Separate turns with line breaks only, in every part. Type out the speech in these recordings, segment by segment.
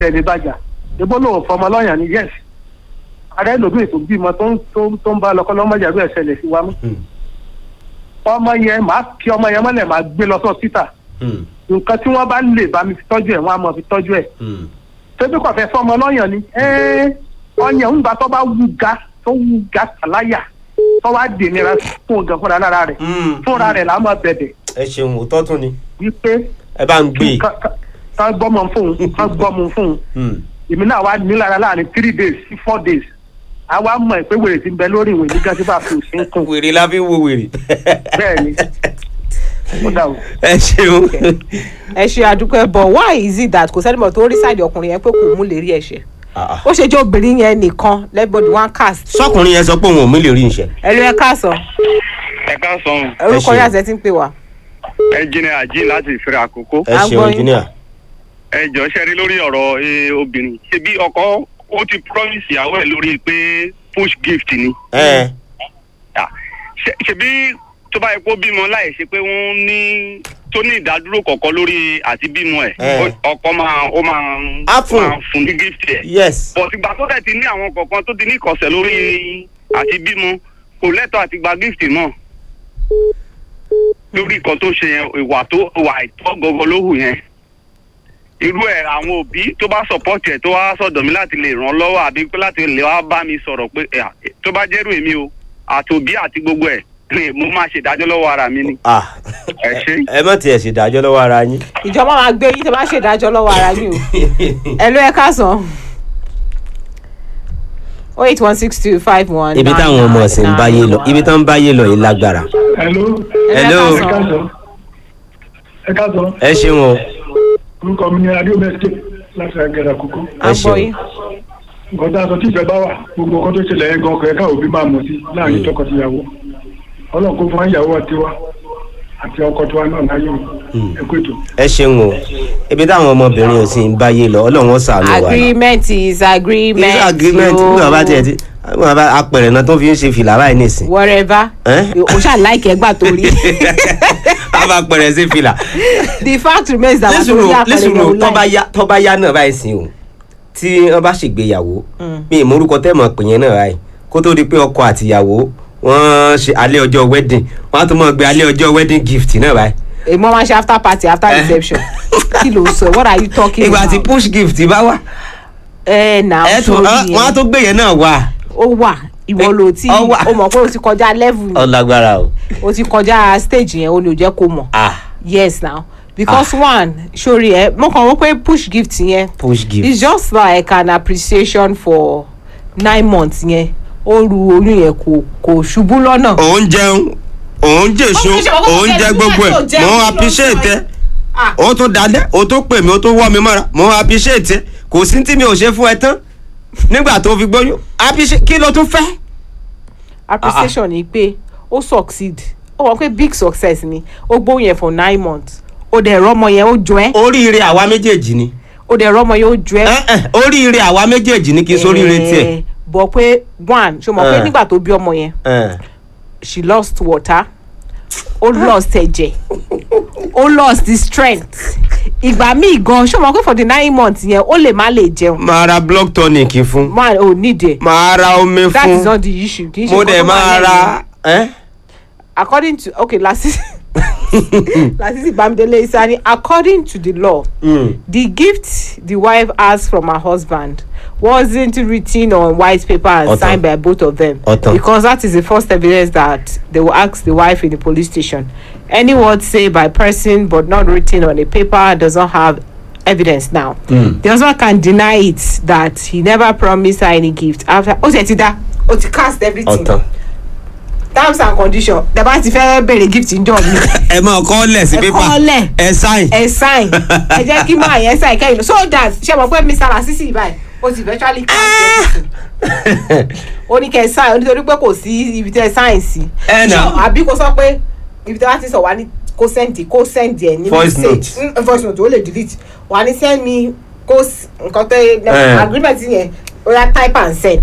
tẹ̀lé bàjá ebó lòun fọmọ lọ́yàn ni yes ààrẹ lòbí tó bímọ tó ń tó ń tó ń bá lọkọ lọ́mọdé àbí ẹ̀sẹ̀lẹ̀ sí wa mú
Hmm.
ọmọ yẹn máa kí ọmọ yẹn mọ́lẹ̀ máa gbé lọ sọ́sítà
Hmm.
nǹkan tí wọ́n bá lè bá mi fi tọ́jú ẹ̀ wọ́n á mọ̀ fi tọ́jú ẹ̀
Hmm.
ṣébí kò fẹ́ fọmọ lọ́yàn ni ẹ́ẹ́ ọyàn ń gbà tó bá wú ga tó wú ga kàláyà tó wá dènìra fún ọgàn fúnra lára rẹ̀
Hmm.
fúnra rẹ̀ là á mọ̀ bẹ̀bẹ̀
ẹ ṣeun òótọ́ tún ni
wípé
ẹ bá ń gbé
ká- ká- ká gbọ́mọ fún un ká gbọ́mọ fún un
Hmm.
èmi náà wá nílára láàrin three days sí four days àwa mọ̀ pé wèrè ti ń bẹ lórí ìwé nígbà tí bá fi òsín kún
wèrè la fi ń wo wèrè.
bẹ́ẹ̀ ni ó dà o.
ẹ ṣeun.
ẹ ṣe àdúpẹ́ bọ̀ why is it that kò sẹ́nìmọ̀ tó rí sáìdì ọkùnrin yẹn pé kò mú lè rí ẹ̀ṣẹ̀
Ah, ah.
ó ṣe jẹ́ obìnrin yẹn nìkan lẹ́bọ̀dì one cast
sọkùnrin yẹn sọ pé òun ò mí lè rí iṣẹ́.
ẹ ló ẹ káàsán
ẹ káàsán
orúkọ
ṣeun.
yín àti ẹ ti ń pè wá.
ẹnjìnìà jí láti ìfẹ́rẹ́ àkókò
ẹ
À ń
ṣeun
gbọ́ yín.
engineer.
ẹ jọ ṣe rí lórí ọ̀rọ̀ eh, obìnrin ṣebí ọkọ ó ti promise ìyàwó ẹ̀ lórí pé push gift ni
ẹ
Ah, ṣe- ṣebí tó bá yẹ kó bímọ láì ṣe pé wọ́n ní tó ní ìdádúró kọ̀ọ̀kan lórí àti bímọ ẹ̀
Eh.
ó- ọkọ máa ó máa
Á fún.
máa fún ní gift ẹ̀
yes.
bọ̀ ìgbà tó dẹ̀ ti ní àwọn kọ̀ọ̀kan tó ti ní ìkọ̀sẹ̀ lórí àti bímọ kò lẹ́tọ̀ọ́ àti gba gift náà lórí nǹkan tó ṣe yẹn ìwà tó ìwà àìtọ́ gọgọ ló hù yẹn irú ẹ̀ àwọn òbí tó bá sọ̀pọ̀tì ẹ̀ tó wá sọ̀dọ̀ mi láti lè ràn án lọ́wọ́ àbí pé láti lè wá bá mi sọ̀rọ̀ pé ẹ̀, tó bá jẹ́rù èmi o àti òbí àti gbogbo ẹ̀ ni mo máa ṣèdájọ́ lọ́wọ́ ara mi ni
ah
ẹ ṣe.
ẹ má tiẹ̀ ṣèdájọ́ lọ́wọ́ ara yín.
ìjọba máa gbé yín tẹ bá ṣèdájọ́ lọ́wọ́ ara yín o ẹ ló ẹ káàsán. o eight one six two five one.
ibi táwọn ọmọ ọ̀sìn ń báyé lọ ibi táwọn ń báyé lọ yìí lágbára.
hello
Hello.
ẹ káàsán ẹ káàsán
ẹ ṣeun o.
orúkọ mi ni adéomẹsẹ láti ẹgbẹrẹ àkókò
à ń gbọ́ yín.
nǹkan tá a sọ tí ìfẹ́ bá wà gbogbo nǹkan tó ṣẹlẹ̀ yẹn gan ọkọ̀ ẹ̀ka òbí máa mọ̀ sí láàrin tọkọtìyàwó ọlọ́run kó fún ìyàwó tiwa àti ọkọ tiwa náà láyé ẹ kó ètò.
ẹ ṣeun o ibi táwọn ọmọbìnrin ọ̀sìn ń báyé lọ ọlọ́run ó ṣàánú wa.
agreement is agreement.
is agreement bí bàbá tiẹ̀ ti bí bàbá apẹ̀rẹ̀ náà tó fi ń ṣe fìlà báyìí nìsín.
whatever.
Eh?
o ṣáà láìkẹ́ gbà torí.
a bá pẹ̀rẹ̀ sí fìlà.
the fact remains that wàá
lẹ́sùnù
torí àpẹẹrẹ
lẹ́sùnù
yẹn
tó
o
bá
láì.
yá tó bá yá náà báyìí sìn o tí wọ́n bá ṣègbéyàwó mi ìmọ̀ orúkọ tẹ́ mọ̀ pè yẹn náà báyìí kó tó di pé ọkọ àtìyàwó wọ́n ṣe alẹ́ ọjọ́ wedding wọ́n á tún mọ̀ gbé alẹ́ ọjọ́ wedding gift náà báyìí.
èmo máa ń ṣe after party after
Eh.
reception kí ló sọ what are you talking
ìgbà
about.
tí push gift bá wà
ẹ nà
ẹ
ó
tún
sórí
wọ́n á
yẹn
tún gbé yẹn náà wà.
ó wà ìwọ ló ti
Ó wà.
o mọ̀ pé o ti kọjá level yẹn.
ọlágbára o.
o ti kọjá stage yẹn o ní o jẹ́ kó mọ̀
ah
yes now because one sori ẹ mo kàn wọ́n pé push gift yẹn
push gift.
it's just like an appreciation for nine months yẹn ó ru oyún yẹn kò kò ṣubú lọ́nà.
òun jẹun òun jèso
Ó fi ṣe ọkọ
òun
kẹ̀kẹ́
jẹ
nígbà
gbogbo
tó
ẹ
jẹun,
mo
kí ló ń
appreciate
sọ
ẹ
ẹ? Ah.
ó tún dalẹ̀ ó tún pè mí ó tún wọ́ mi mọ́ra mo appreciate ẹ kò sí tí mi ò ṣe fún ẹ tán nígbà tó fi gbóyún appreciate kí ló tún fẹ́.
appreciation ni pé ó succeed ó wọ́n pé big success ni ó gbóhùn yẹn for nine months ó dẹ̀ rọ́mọ yẹn ó jọ ẹ́
oríire àwa méjèèjì ni
ó dẹ̀ rọ́mọ yẹn ó jọ ẹ́.
Eh, eh, oríire àwa méjèèjì ni kì í sóríire tiẹ̀.
Eh, bọ̀ pé one ṣe mọ̀ pé
Eh.
nígbà tó bí ọmọ yẹn
Eh,
she lost water ó lost ẹ̀jẹ̀ ó lost the strength ìgbà míì gan ṣé o mọ̀ pé for the nine months yẹn ó lè má lè jẹun
máa ra block tonic fún
man ò need it
máa ra omi
that is
fún
not the issue kì í ṣe
mo
nǹkan
dẹ̀
tó wà
máa
lẹ́yìn.
ra. eh?
according to okay lasisi lasisi bamidele isani according to the law
Mm.
the gift the wife has from her husband wasn't written on white paper and
Ọ̀tàn.
signed by both of them
Ọ̀tàn.
because that is the first evidence that they will ask the wife in the police station any word say by person but not written on a paper does not have evidence now
Mm.
the husband can deny it that he never promised her any gift after ó ti ẹ̀ ti dá ó ti cast everything
ọ̀tàn.
terms and conditions tẹ bá ti fẹ́ bèrè gift ń jọ mi
ẹ máa kọ́ lẹ̀ sí
Ẹ
pépà
kọ́ lẹ̀.
ẹ sáìn.
ẹ sign ẹ jẹ́ kí máa yẹn sign kẹ́yìn so that ṣe mọ̀ pé mr lasisi báyìí o ti virtually cast everything ó ní kẹ́ ẹ sign nítorí pé kò sí ibi tẹ́ ẹ sign sí
Ẹ nà.
So, àbí kò sọ pé ibi tẹ́ wá ti sọ wá ní kó send kó send ẹ̀ ní
Voice
message Mm, voice note ó lè delete wà ní send me kó s- nǹkan tẹ́
Eh.
agreement yẹn ó yá type and send.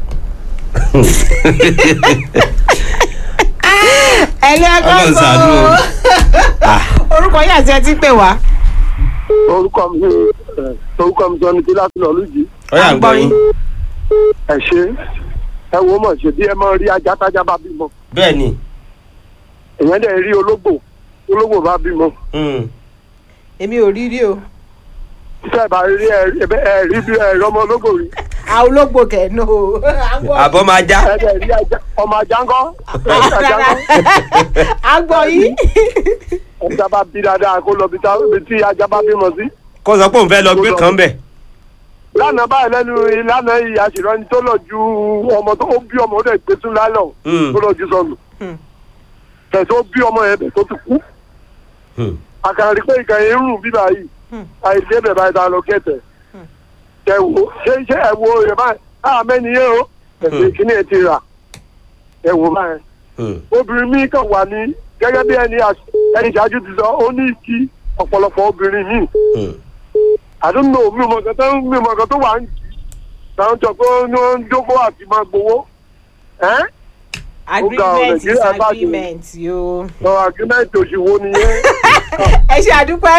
ẹlẹ́gbọ́n
Ọlọ́run ṣàánú o.
orúkọ yín àti ẹ ti pè wá.
orúkọ mi ni
orúkọ mi sọ ni kí láti lọ lójì
ó yà ń gbọ́ yín
ẹ ṣe ẹ wo mọ̀ ṣe bí ẹ máa rí ajá tájá bá bímọ
bẹ́ẹ̀ ni
èèyàn dẹ̀ rí ológbò ológbò bá bímọ
mm,
èmi ò rí rí o
tẹ́ ẹ bá rí ẹ ẹ rí bí ẹ rí ọmọ ológbò rí
àwọn ológbò kẹ́ẹ̀nù o.
àbọ̀ máa já
ẹ dẹ̀ rí ajá ọmọ ajá ńkọ́ ẹ rí ajá ńkọ́
a gbọ́ yìí.
ajá bá bí dáadáa kó lọ bí tá- bí tí ajá bá bímọ sí.
kó sọ pé òun fẹ́ lọ gbé kan bẹ̀
lánàá báyìí lẹ́nu ìlànà ìyá ṣìrọ́ni tó lọ ju ọmọ tó ó bí ọmọ ó dẹ̀ gbé tún lálọ́
Mm.
tó lọ ju sọnù
Hmm.
tẹ̀ tó bí ọmọ yẹn bẹ̀ tó ti kú
Mm,
àkàrà rí pé ìkà yẹn ń rùn bíbá yìí
Hmm.
àìsí ẹ̀bẹ̀ báyìí tá a lọ kẹ̀tẹ̀ ẹ wo ṣé ṣé ẹ wo rẹ̀ báyìí á mẹ́ni yẹn o ẹ̀sìn ìkíní ẹ̀ ti rà ẹ wo báyìí
mm,
obìnrin mi kàn wà ní gẹ́gẹ́ bí ẹni àṣ- ẹni ìṣáájú ti sọ ó ní ìkí ọ̀pọ̀lọpọ̀ obìnrin míì
mm.
àdúgbò mi ò mọ̀ nǹkan tó ń mi ò mọ̀ nǹkan tó wà ń jì táwọn jọ pé ó ní wọ́n ń jókòó àti máa gbowó ẹ́
agreement is
Nàìjíríà bá ti-
agreement yóò.
lọ agreement òṣìwò nìyẹn
ẹ ṣe àdúpẹ́.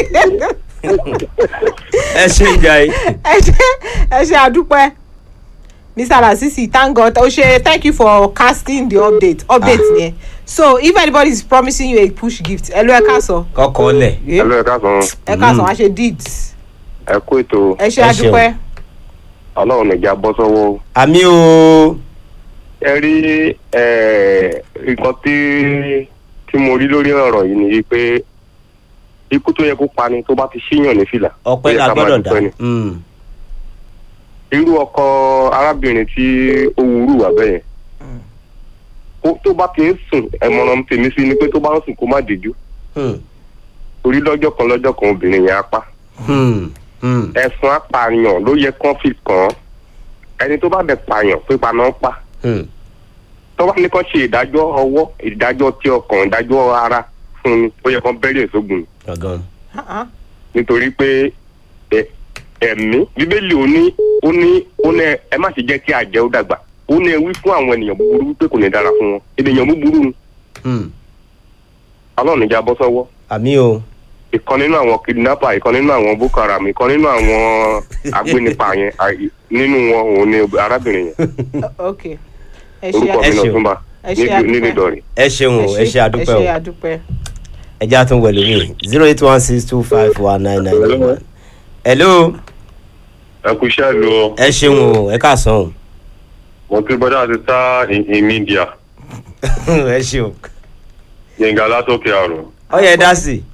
ẹ ṣe ìjà yìí
ẹ ṣe ẹ ṣe àdúpẹ́. mr lasisi thank god o ṣe thank you for casting the update update yẹn so if anybody is promising you a push gift ẹ ló ẹ ká sọ
kọ́kọ́ lẹ̀
ẹlò ẹ̀ka sàn
ẹ ká sọ wá ṣe deeds
ẹ kó ètò
ẹ ṣe
Ẹ ṣeun.
àdúpẹ́.
ọlọ́run nìjà bọ́ sọ́wọ́
àmì o
ẹ rí nǹkan tí tí mo rí lórí ọ̀rọ̀ yìí ni pé ikú tó yẹ kó pani tó bá ti ṣíyàn ní fìlà ó
ọpẹ́
yẹ
la
ká máa
gbọ́dọ̀ dá
dúpẹ́ ni.
Mm,
irú ọkọ arábìnrin tí ó wúrú wà bẹ́ẹ̀ kó- tó bá ti ń sùn ẹ̀mọ̀ràn tèmi sí ni pé tó bá ń sùn kó má dìjú
mm,
torí lọ́jọ́ kan lọ́jọ́ kan obìnrin yẹn á pa
mm, mm.
ẹ̀sùn apààyàn ló yẹ kán fi kàn án ẹni tó bá bẹ̀ pààyàn pípa náà pa
Mm,
tó bá ní kán ṣe ìdájọ́ ọwọ́ ìdájọ́ tí ọkàn ìdájọ́ ara fún ni ó yẹ kán bẹ́rẹ̀ sógun ni
gangan
Ah, ah.
nítorí pé ẹ- ẹ̀mí bíbélì ó ní ó ní ó ní ẹ má ṣe jẹ́ kí àjẹ́ ó dàgbà ó ní ẹ wí fún àwọn ènìyàn búburú wípé kò ní dára fún wọn ènìyàn búburú ni
Mm,
ọlọ́run níjà bọ́ sọ́wọ́
àmì o
ìkan nínú àwọn kidnapper ìkan nínú àwọn boko haram ìkan nínú àwọn agbénipa yẹn àì- nínú wọn òun ni arábìnrin yẹn
ok ẹ ṣe
orúkọ mi
Ẹ
náà
ṣeun.
tún bá
Ẹ ṣe àdúpẹ́.
nílùú ìdọ̀rẹ̀.
ẹ ṣeun o ẹ ṣe àdúpẹ́
ẹ
o
ṣe àdúpẹ́.
ẹ jẹ́ àtúnwò ẹlòmíì zero eight one six two five one nine nine one. hello
ẹ kú iṣẹ́ ìlú o
ẹ ṣeun o ẹ káàsán o
mo ti gbọ́dọ̀ àti sá in media
ẹ ṣeun
yẹnga látòkè àrùn.
ó yẹ dá sí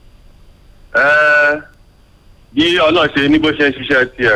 bí ọlọ́run ṣe ní bó ṣe ń ṣiṣẹ́ tiẹ̀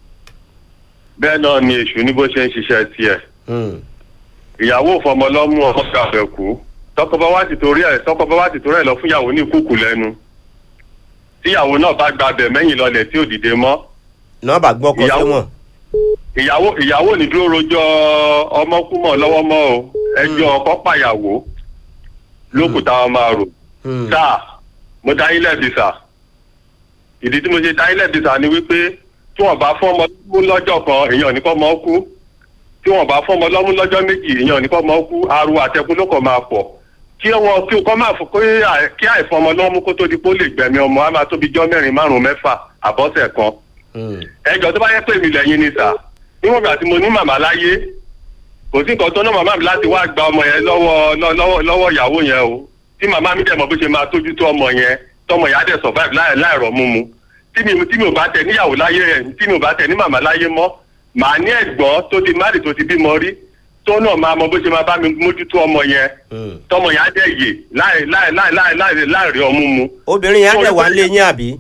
bẹ́ẹ̀ náà ni èṣù ní bó ṣe ń ṣiṣẹ́ tiẹ̀
Mm,
ìyàwó fọmọlọ́mú ọmọ gàfẹ́ kú tọkọ bá wá ti torí ẹ̀ tọkọ bá wá ti torí ẹ̀ lọ fún ìyàwó ní kúkú lẹ́nu tíyàwó náà bá gbabẹ̀ mẹ́yìn lọlẹ̀ tí ò dìde mọ́
nọ́ọ̀bà gbọ́kọ
Ìyàwó- Ìyàwó- ìyàwó ìyàwó ní dúró rojọ́ ọmọkúmọ̀ lọ́wọ́ mọ́ o ẹjọ́ ọkọ pàyàwó lókùtà wọn máa rò
sẹ́wọ̀n.
sáà mo dá yín lẹ́bi sà ìdí tí mo ṣe dá yín lẹ́bi sà ni wípé tí wọ́n bá fún ọmọ lọ́mú lọ́jọ́ kan èèyàn ní kọ́ mọ́ kú tí wọ́n bá fún ọmọ lọ́mú lọ́jọ́ méjì èèyàn ní kọ́ mọ́ kú ariwo àtẹkùn ló kọ́ máa pọ̀ kí wọn kí o kọ́ máa fún pé àì- kí àìfún ọmọ lọ́mú kó tó di pé ó lè gbẹ̀mí ọmọ á máa tóbi jọ́ mẹ́rin márùn-ún mẹ́fà àbọ̀sẹ̀ kan
Mm,
ẹjọ́ tó bá yẹ pé mi lẹ́yìn ni sà níwọ̀n ìgbà tí mo ní màmá láyé kò sí nǹkan tó ná màmá mi láti wá gba ọmọ yẹn lọ́wọ́ lọ́wọ́ lọ́wọ́ ìyàwó yẹn o tí màmá mi dẹ̀ mọ̀ bó ṣe máa tójú tó ọmọ yẹn tọmọ yẹn á dẹ̀ survive láì láìrọ̀ mú mu tí mi tí mi ò bá tẹ̀ níyàwó láyé yẹn tí mi ò bá tẹ̀ ní màmá láyé mọ́ màá ní ẹ̀gbọ́n tó ti márì tó ti bímọ rí tó náà máa mọ bó ṣe máa bá mi mójútó ọmọ yẹn
mm.
tọmọ yẹn á dẹ̀ yè láì láì láì láì láì láì rí ọmú mu
obìnrin yẹn á dẹ̀ wá lé yín àbí.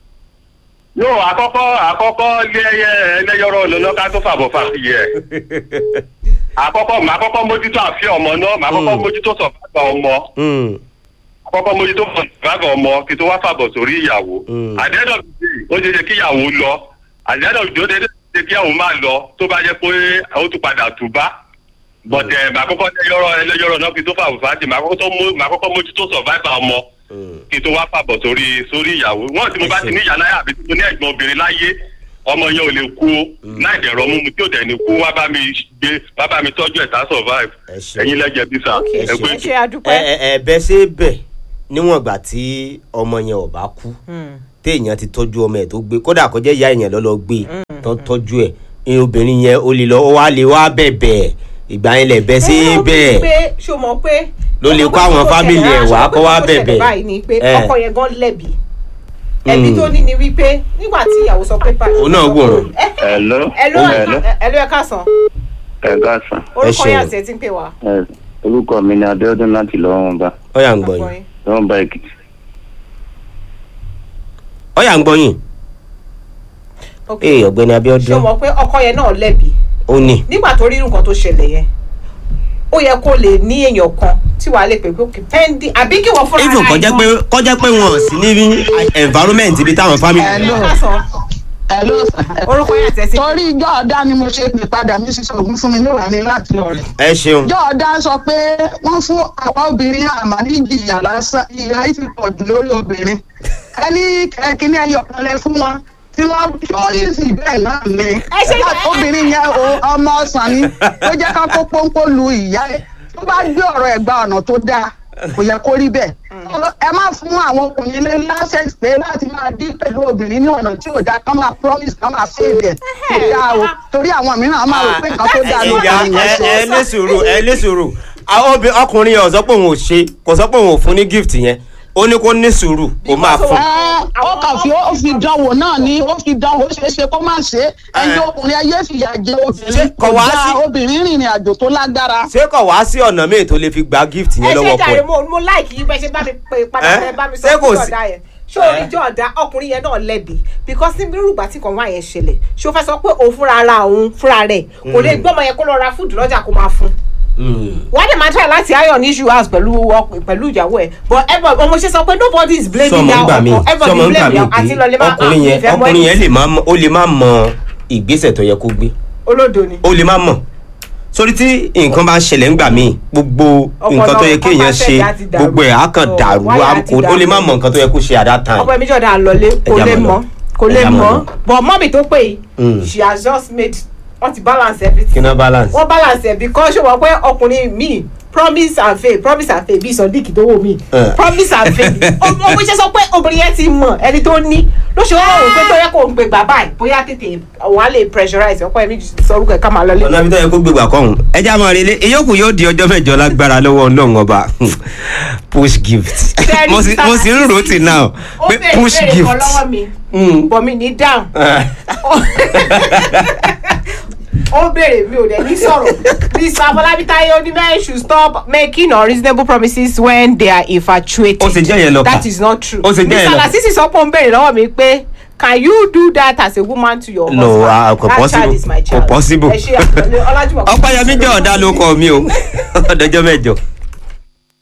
yóò àkọ́kọ́ àkọ́kọ́ lé ẹyẹ ẹlẹ́yọrọ lọ́nà ká tó fàbọ̀ fàfiyẹ. àkọ́kọ́ màá kọ́kọ́ mójútó àfẹ́ ọmọ náà màá kọ́kọ́
Mm.
mójútó sọ̀fàgbà ọmọ
Mm,
àkọ́kọ́ mójútó sọ̀fàgbà ọmọ kí tó wá fàbọ̀ sórí ìyàwó.
Mm.
àdéhùn ó ṣe ṣe kí ìyàwó lọ àdéhùn ó ṣe ṣe kí ìyàwó máa lọ tó bá jẹ́ pé ó tún padà tù bá. bọ̀dẹ̀ màá kọ́kọ́ ẹlẹ́yọrọ ẹlẹ́yọrọ náà kí tó fàbọ̀ fàtì màá kọ́kọ́ tó mú- màá kọ́kọ́ mójútó sọ̀fàgbà ọmọ
mm.
kí tó wá fàbọ̀ sórí sórí ìyàwó wọn tí mo bá ti ní ìyá láyà àbí tí mo ní ẹ̀gbọ́n obìnrin láyé ọmọ yẹn ò lè kú o láì dẹ̀rọ mú mi tí ò dẹ̀ ní kú wá bá mi gbé wá bá mi tọ́jú ẹ̀ tá survive
Ẹ ṣé.
ẹ̀yin lẹ́jẹ̀ bí sà
ẹ
ẹ pé
ṣe
ẹ
àdúpẹ́.
ẹ ẹ bẹ ṣe bẹ níwọ̀n ìgbà tí ọmọ yẹn ò bá kú
Hmm.
téèyàn ti tọ́jú ọmọ ẹ̀ tó gbé kódà kó jẹ́ ìyá èèyàn lọ́lọ́ gbé tó tọ́jú ẹ̀ ìyẹn obìnrin yẹn ó lè lọ ó wá lè wá bẹ̀bẹ̀ ìgbà yẹn lẹ̀ bẹ́ sí
Ẹ, ó bí
bẹ́ẹ̀
pé ṣó mọ̀ pé
Ló lè kó àwọn family ẹ̀ wá kó wá bẹ̀bẹ̀.
báyìí ni pé
Eh.
ọkọ yẹn gan lẹ́bi ẹbí
Mm.
tó ní ni wípé nígbà tí ìyàwó sọ pé báyìí.
Òun náà wòran.
Hello.
ẹlò
Hello.
ẹlò ẹ káàsán
Ẹ káàsán.
orúkọ
ṣeun.
yẹn àti ẹ ti ń pè wá.
Ẹ, Orúkọ mi ni Adéọdún láti Lọ́wọ́nba.
ọ̀yà ń gbọ́ yín
Lọ́wọ́nba Èkìtì.
ọ̀yà ń gbọ́ yín
Ok.
ee ọ̀gbẹ́ni
ṣó
Abíọ́dún
mọ̀ pé ọkọ yẹn náà lẹ́bi
ó ní
nígbà tó rí nǹkan tó ṣẹlẹ̀ yẹn ó yẹ kó lè ní èèyàn kan tí wàá lè pè pé òkè pẹ́ndì àbí kí wọ́n fúnra
even
ara
kọjá
ẹ̀
pé kọjá pé wọn ò sí ní environment ibi táwọn family.
gan. Káàsán.
Hello.
orúkọ yẹn àti ẹ ti
torí ìjọ ọ̀dá ni mo ṣe pè padà mi sísọ ògùn fún mi níwà ní láti ọ̀rẹ́.
ẹ ṣeun
ìjọ ọ̀dá sọ pé wọ́n fún àwa obìnrin àmà ní ìjìyà lásán ìyá yìí ti pọ̀ jù lórí obìnrin. ẹni kẹ́kínní ẹyọ kan lẹ fún wọn tí wọ́n ṣọ́ọ́yìsì bẹ́ẹ̀ náà ni.
ṣe-
Ẹ̀ka obìnrin yẹn o ọmọ ọ̀sán ni ó jẹ́ ká kó pọ́npọ́ lu ìyá ẹ̀ tó bá gbé ọ̀rọ̀ ẹ̀ gba ọ̀nà tó dáa kò yẹ kó rí bẹ́ẹ̀. ẹ má fún àwọn ọkùnrin lé lásẹ̀sì pé láti máa dín pẹ̀lú obìnrin ní ọ̀nà tí ò dáa kán máa promise kán máa fail ẹ̀ kò dáa o torí àwọn mìíràn á máa rò pé nǹkan tó dáa ló
ìyá
kàn yẹn
ẹ
ṣe.
ẹ ní sùúrù ẹ ní sùúrù àwọn obì ọkùnrin yẹn ò sọ pé òun ò ṣe kò sọ pé òun ò fún ní gift yẹn ó ní kó ní sùúrù kó máa fún.
Ẹ, ó kàn fi ó fi dánwò náà ní ó fi dánwò ó ṣeé ṣe kó má ṣe é ẹni ọkùnrin ayé fìyà jẹ obìnrin
kò
kò
wá
dáa
sí-
obìnrin rìnrìn àjò tó lágbára.
ṣé kò wá sí ọ̀nà míì tó lè fi gba gift
ẹ
yẹn
ṣe
lọ́wọ́
jàre
pọ̀
mo mo láìkì yín bẹ́ẹ̀ ṣe bá mi pè padà
Eh?
fẹ́ bá mi sọ
Ṣé kò
fún
sí-
ọ̀dà yẹn ṣé oríjọ́ ọ̀dà ọkùnrin yẹn náà lẹ́bi because ní irúgbà tí kan wá yẹn ṣẹlẹ̀ ṣé o fẹ́ sọ pé òun fúnra ara òun fúnra rẹ̀ kò lè gbọ́mọ yẹn kó lọ ra fúdù lọ́jà kó máa fún wọ́n dẹ̀ máa try láti iron issue house pẹ̀lú ọk- pẹ̀lú ìyàwó ẹ̀ but everybody ọmọ ṣe sọ pé nobody is blaming
sọmọ
their
ń gbà mí
ọkọ everybody
sọmọ ń gbà
blame
mí
their àti lọlẹ́
pé
máa
ọkùnrin yẹn
ìfẹ́ mọ́
ọkùnrin
ẹni
yẹn lè má mọ ó lè má mọ ìgbésẹ̀ tó yẹ kó gbé
olódo ni.
ó lè má mọ̀ sórí tí nǹkan bá ń ṣẹlẹ̀ ńgbà míì gbogbo nǹkan tó yẹ
ọkọ
kéèyàn
náà
ṣe
ọkọ àtẹ̀dá ti dàrú.
gbogbo ẹ̀ á kàn
Oh,
dàrú
wáyà
á-
ti
kò- ó lè má
dàrú.
mọ nǹkan tó yẹ kó ṣe at that time.
ọkọ mi jọ̀dá lọlé kò
Ẹja
lè
mọ̀
mọ̀
lọ.
kò lè
Ẹja mọ̀
mọ̀
lọ.
but mọ́mì tó pè yìí
Mm.
she has just made wọ́n ti balance everything.
kí ná balance.
wọ́n balance ẹ̀ because ṣé wọ́n pé ọkùnrin mi promise and fail promise and fail bíi sọdíkì tó wò mí
Eh.
promise and fail ọmọ iṣẹ́ sọ pé obìnrin yẹn ti mọ̀ ẹni tó ní ló ṣe wọ́n rò pé tó yẹ kó ń gbé bàbá ẹ̀ bóyá tètè wọ́n á lè pressurize ọkọ ẹ̀mí sọ orúkọ ẹ̀ ká máa lọlé.
ọ̀nà ibi tó yẹ kó gbégbà kọ́hún ẹja máa relé ìyókù yóò di ọjọ́ mẹ́jọ lágbára lọ́wọ́ ọlọ́run ọba push gift
Tẹ́rí
mo sì mo sì ń rò ó tì náà
ó
pé
bèrè
push
bèrè
gift.
kan lọ́wọ́ mi
Mm.
bọ̀ mi ní down. ó béèrè mi ò dẹ̀ ní sọ̀rọ̀ mr afọlábí táyé onímọ̀ should stop making unreasonable promises when they are infatuated.
Ó ṣe jẹ́ yẹn lọ kà.
that is not true.
Ó ṣe jẹ́ yẹn
mr
lọ kà.
lasisi sọ pé ó ń béèrè lọ́wọ́ mi pé can you do that as a woman to your
No,
husband.
ah, kò
that
possible.
child is my
Kò
child.
possible.
ẹ ṣe àpẹẹrẹ ọlájúmọ̀.
ọpẹ́yẹmí jẹ́ ọ̀dà ló kọ́ mi o ọ̀dọ́jọ́ mẹ́jọ.